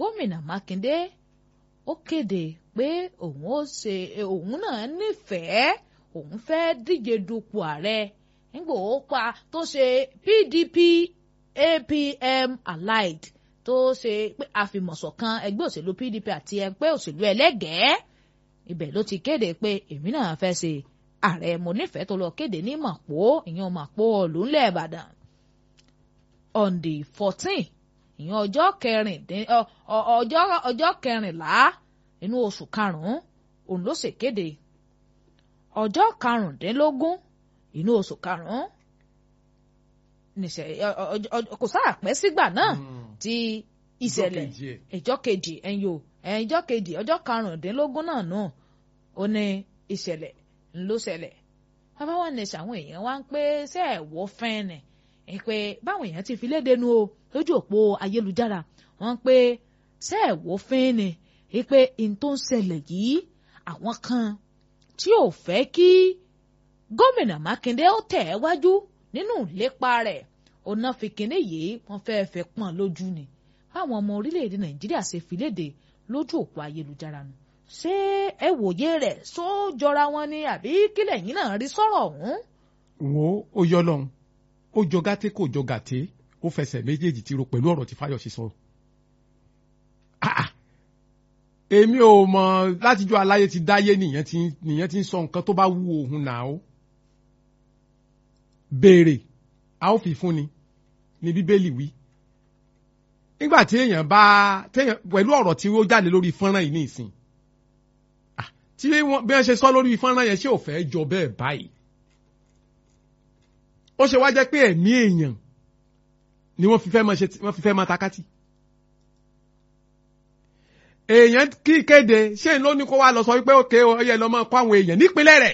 gómìnà mákindé ó kéde pé òun ó ṣe òun náà nífẹ̀ẹ́ òun fẹ́ díje dupò ààrẹ nígbà ó pa tó ṣe pdp apm allied tó ṣe pé àfìmọ̀ṣọ̀kan ẹgbẹ́ òṣèlú pdp àti ẹgbẹ́ òṣèlú ẹlẹ́gẹ̀ẹ́ ibẹ̀ ló ti kéde pé èmi náà fẹ́ ṣe ààrẹ mo nífẹ̀ẹ́ tó lọ kéde ní màpó ìyẹn màpó ọ̀lùńlẹ̀ ìbàdàn on the fourteen ìyẹn ọjọ́ kẹrìndín ọjọ́ ọjọ́ kẹrìnlá inú oṣù karùn-ún òun ló ṣèkéde ọjọ́ karùndínlógún inú oṣù karùn-ún kò sáà pẹ́ sígbà náà tí ìṣẹ̀lẹ̀ ìjọ́ kejì ẹ̀yìn o ìjọ́ kejì ọjọ́ karùndínlógún náà nù ó ní ìṣẹ̀lẹ̀ ló ṣẹlẹ̀ bàbá wọn ní sàwọn èèyàn wá ń pé ṣé ẹ̀ wọ́ fẹ́ẹ̀nì ẹ̀ pé báwọn èèyàn ti fi léde nu o lójú òpó ayélujára wọ́n pé ṣé ẹ̀ wọ́ fẹ́ẹ̀nì ẹ̀ pé n tó ń ṣẹlẹ̀ yìí àwọn kan tí ò fẹ́ kí gómìnà mákindé ó tẹ̀ ẹ́ wájú nínú ìlépa rẹ̀ ọ̀nà fìkínní yìí wọ́n fẹ́ẹ́ fẹ́ pọ́n lójú ni báwọn ọmọ orílẹ̀-èdè nàìjíríà ṣe fi léde lójú òpó ayélujára nu ṣé ẹ wòye rẹ̀ só jọra wọn ni àbí kílẹ̀ yín náà rí sọ̀rọ̀ ọ̀hún. wo ó yọ lọ́hùn ó jọ gàté kò jọ gàté ó fẹsẹ̀ méjèèjì ti ro pẹ̀lú ọ̀rọ̀ tí Fáyọ̀ṣe sọ. èmi ò mọ̀ látijọ́ aláyé ti dáyé nìyẹn ti nìyẹn ti ń sọ nǹkan tó bá wú òun náà ó béèrè a ó fi fún ni ní bíbélì wí nígbà tí èèyàn bá téèyàn pẹ̀lú ọ̀rọ̀ tí ó jáde lórí fọ́nrán yìí ní ìsìn tí wọ́n bí wọ́n ṣe sọ lórí fọ́nrán yẹn ṣé ò fẹ́ jọ bẹ́ẹ̀ báyìí ó ṣe wá jẹ́ pé ẹ̀mí èèyàn ni wọ́n fi fẹ́ máa ṣe wọ́n fi fẹ́ máa takátì èèyàn kí kéde ṣé ló ní kó wá lọ sọ wípé òkè ọyẹ lọ máa kó àwọn èèyàn nípínlẹ̀ rẹ̀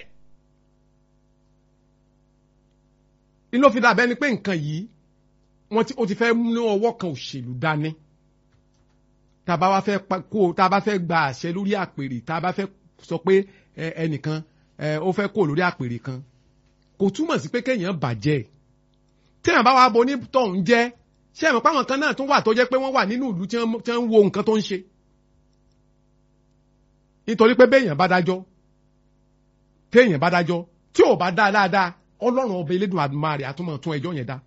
inú fi dàbẹ́ ni pé nǹkan yìí wọ́n ti ó ti fẹ́ mú ọwọ́ kan òṣèlú dání tá a bá wá fẹ́ kó tá a bá fẹ́ gba àṣẹ lórí àpèrè tá a bá fẹ́ sọ pé ẹnìkan ó fẹ́ kó lórí àpèrè kan kò túmọ̀ sí pé kéèyàn bàjẹ́ téèyàn bá wá bo ní tọ̀hún jẹ́ ṣé ẹ̀mọ̀ páwọn kan náà tún wà tó jẹ́ pé wọ́n wà nínú ìlú tí wọ́n ń wo nǹkan tó ń ṣe nítorí pé béèyàn bá dájọ́ téèyàn bá dájọ́ tí ò bá dá dáadáa ọlọ́run ọba elédùn àdúmàrè àtúmọ̀ tún ẹjọ́ yẹn dá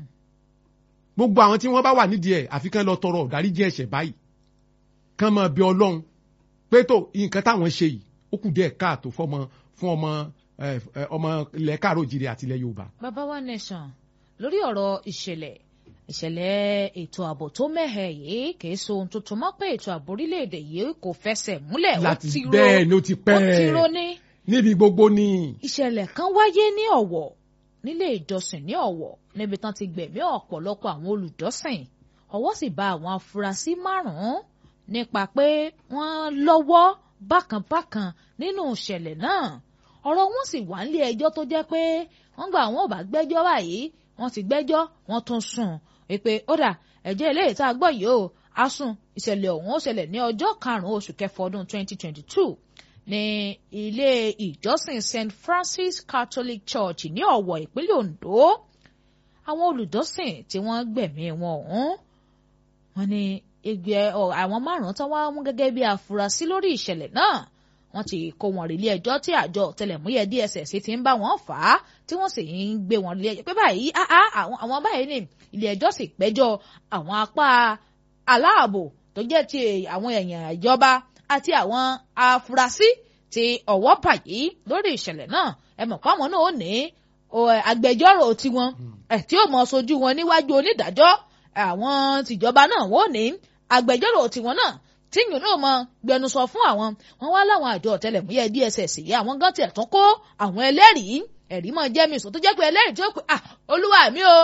gbogbo àwọn tí wọ́n bá wà nídìí ẹ̀ àfi kán lọ tọrọ ìdáríjì ẹ̀ṣẹ̀ báyìí kán máa bí ọlọ́run pé tó nǹkan táwọn ṣe yìí ó kù díẹ̀ káàtó fọmọ fún ọmọ ọmọ ilẹ̀ káàró òjìrì àti ilẹ̀ yorùbá. bàbá wa nation lórí ọ̀rọ̀ ìṣẹ̀lẹ̀ ìṣẹ̀lẹ̀ ètò ààbò tó mẹ́hẹ̀ yìí kìí so ohun tuntun mọ́ pé ètò ààbò orílẹ̀-èdè yìí kò fẹsẹ̀ múlẹ̀ ó ti ro bẹ́ẹ̀ ni ó ti pẹ́ ó ti ro ní. níbi gbogbo ni. ìṣẹ̀lẹ̀ kan wáyé ní ọ̀wọ̀ nílé ìjọsìn ní ọ̀wọ̀ níbi tán ti gbẹ̀mí ọ̀pọ̀lọpọ̀ àwọn olùjọ́sìn ọwọ́ sì bá àwọn afurasí márùn-ún nípa pé wọ́n lọ́wọ́ bákanbákan nínú ìṣẹ̀lẹ̀ náà ọ̀rọ̀ wọn sì wà nílé ẹjọ́ tó jẹ́ pé wọ́n gba àwọn ò bá gbẹ́jọ́ báyìí wọ́n ti gbẹ́jọ́ wọ́n tún sùn wípé ó dà ẹ̀jẹ̀ eléyìí tá a gbọ́ yìí o á sùn ìṣẹ̀lẹ̀ ọ̀hún ó ṣẹlẹ̀ ní ọjọ́ karùn-ún oṣù kẹfà ọdún 2022 ní ilé ìjọsìn St Francis Catholic Church ní Ọ̀wọ̀ ìpínlẹ̀ Ondo àwọn olùjọ́sìn tí wọ́n gbẹ̀mí wọn ọ̀hún wọ́n ní ẹgbẹ́ àwọn márùn-ún tán wá mú gẹ́gẹ́ bí afurasí lórí ìṣẹ̀lẹ̀ náà wọ́n ti kó wọn rí ilé ẹjọ́ tí àjọ ọ̀tẹlẹ̀múyẹ́ DSS ti ń bá wọn fà á tí wọ́n sì ń gbé wọn lé ẹjọ́ pé báyìí àwọn báyìí ní ilé ẹjọ́ sì pẹ́jọ́ àwọn apá aláàbò tó jẹ́ ti àwọn èèyàn ìjọba àti àwọn afurasí tí ọwọ́ bà yìí lórí ìṣẹ̀lẹ̀ náà ẹ mọ̀ pé àwọn náà ò ní agbẹjọ́rò tiwọn tí ó mọ̀ sojú wọn níwájú onídàájọ́ àwọn tìjọba náà wọ́n ní agbẹjọ́rò tiwọn náà tíyùn náà mọ gbẹnusọ fún àwọn wọn wá láwọn àjọ ọ̀tẹlẹ̀múyẹ́ DSS yìí àwọn gan tiẹ̀ tún kó àwọn ẹlẹ́rìí ẹ̀rí mọ̀ jẹ́ mi sọ tó jẹ́ pé ẹlẹ́rìí tí ó pè à olúwa mi o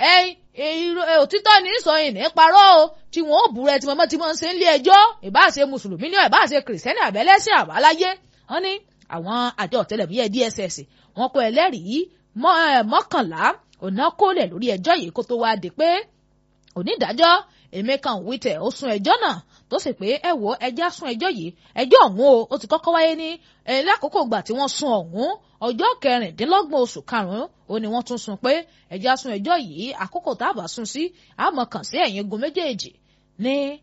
òtítọ́ ní sọ ìní parọ́ o tí wọ́n ó búrẹ́ tí mọ́mọ́ tí wọ́n ń ṣe ń lé ẹjọ́ ìbáṣe mùsùlùmí ní ìbáṣe kìrìsìtẹ́nì àbẹ́lẹ́sìn àbáláyé wọ́n ní àwọn àjọ ọ̀tẹlẹ̀múyẹ́ DSS wọ́n kó ẹlẹ́rìí mọ́kànlá ọ̀nà kólẹ̀ lórí ẹjọ́ yìí kó tó wá di pé onídàájọ́ Emeka Nwite ó sún ẹjọ́ náà tó sì pé ẹ wo ẹjẹ́ sún ẹjọ́ yìí ẹjọ́ ọ̀hún o ó ti kọ́kọ́ wáyé ní lákòókò ìgbà tí wọ́n sún ọ̀hún ọjọ́ kẹrìndínlọ́gbọ̀n oṣù karùn-ún ó ní wọ́n tún sún pé ẹjẹ́ sún ẹjọ́ yìí àkókò tá a bá sún sí àmọ́ kàn sí ẹ̀yìn igun méjèèjì ní